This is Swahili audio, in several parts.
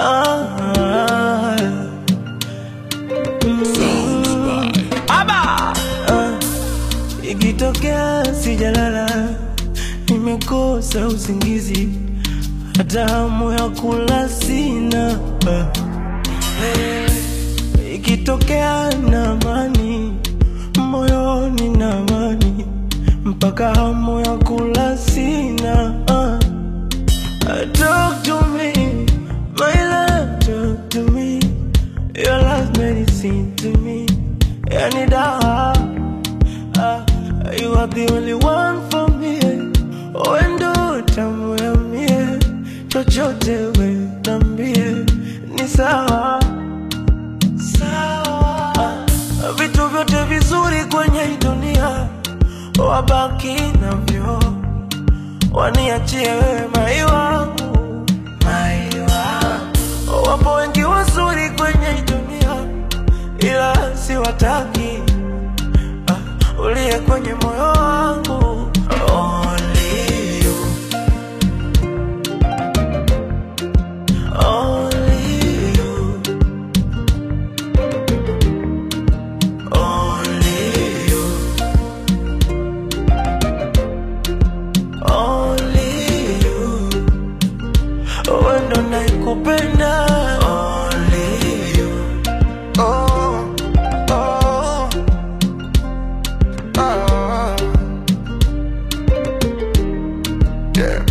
ah, mm, ah, ikitokea sijalala, nimekosa usingizi, hata hamu ya kula sina ah. Ikitokea na amani moyoni na amani, mpaka hamu ya kula sina ah. Talk to me, my love, talk to me. Your love medicine to me. Yani dawa, ah, you are the only one for me. Wendo tamu ya mie, chochote we nambie, ni sawa sawa. Vitu vyote vizuri kwenye hii dunia wabaki navyo waniachie wewe mai wangu, mai wangu. Wapo wengi wazuri kwenye hii dunia, ila siwataki. Ah, uliye kwenye moyo wangu Only you. Only you. Only you. Only you. Wewe ndo naikupenda Only you. Oh, oh, oh. Yeah.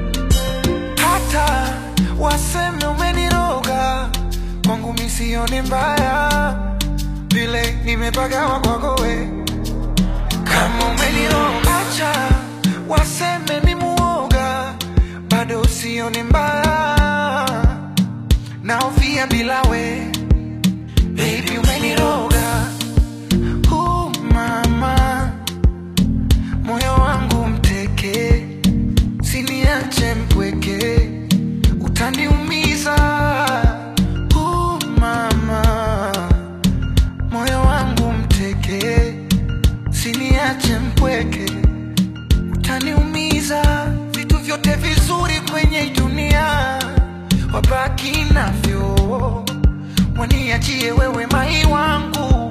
Hata waseme umeniroga kwangu misioni mbaya vile nimepagawa kwako we kama umeniroga acha waseme mimuoga bado sioni mbaya naofia bila we Baby umeniroga uh, mama moyo wangu mteke siniache mpweke utaniumiza uh, mama moyo wangu mteke siniache mpweke utaniumiza vitu vyote vizuri kwenye hii dunia wabaki navyo waniachie wewe mai wangu